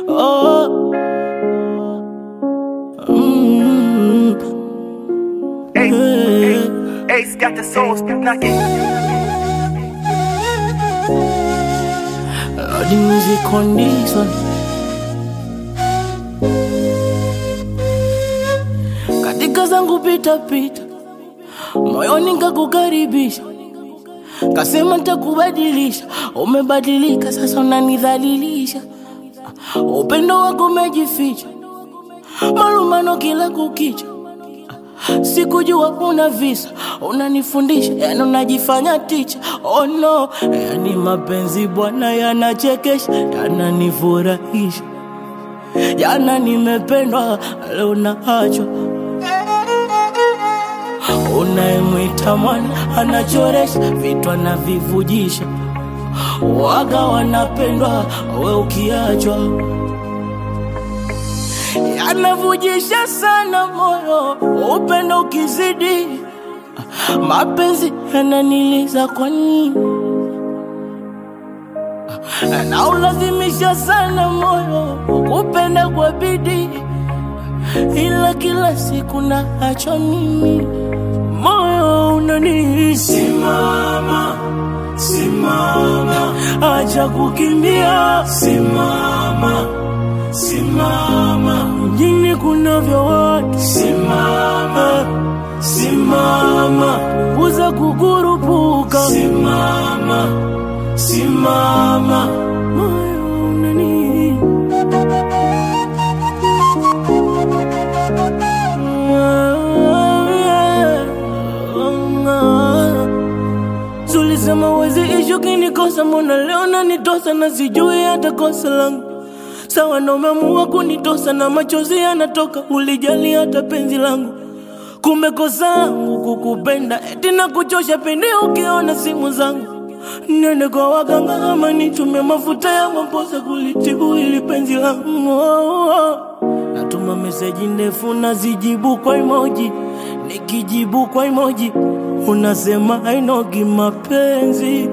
Oh. Mm. Ace, Ace got the soul knocking. Lord, the music on this one. Katika zangu pita pita, moyoni nikakukaribisha, kasema nitakubadilisha. Umebadilika sasa, unanidhalilisha. Upendo wako umejificha, malumano kila kukicha. Sikujua una visa, unanifundisha, yani unajifanya ticha. Oh no, yani mapenzi bwana yanachekesha, yananifurahisha, jana nimependwa, leo naachwa. Unayemwita mwana anachoresha, vitu anavivujisha, waga wanapendwa, we ukiachwa yanavujisha sana moyo, upendo ukizidi, mapenzi yananiliza kwa nini? Na ulazimisha sana moyo kupenda kwa bidii, ila kila siku naacha mimi, moyo unani simama, simama, acha kukimbia, simama simama, mjini kunavyo watu, simama, simama, punguza kukurupuka, simama, simama, moyo unani Zulisema wezi ishu kinikosa, mbona leo nanitosa na sijui hata kosa langu sawa na umeamua kunitosa na machozi yanatoka, ulijali hata penzi langu. Kumbe kosa langu kukupenda, eti na kuchosha pindi ukiona simu zangu. Nende kwa waganga ama nitumie mafuta ya maposa kulitibu ili penzi langu. Oh, oh. Natuma meseji ndefu nazijibu kwa emoji, nikijibu kwa emoji unasema hainogi mapenzi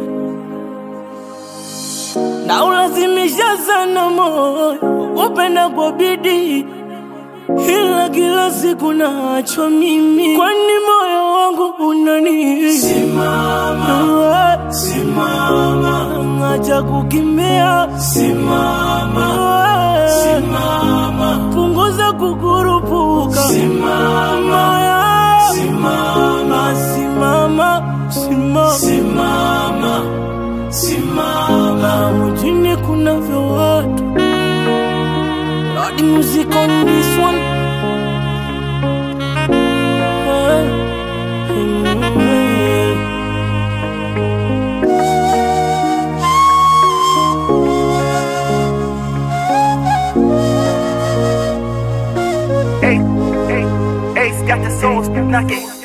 na ulazimisha sana moyo upenda kwa bidii, ila kila siku naachwa mimi, kwani moyo wangu unani simama, simama, acha kukimbia, simama, simama, punguza kukurupuka, simama, simama, simama, simama, simama simama mjini kunavyo watu Lord music on this one Ace, Ace, Ace got the soul knocking.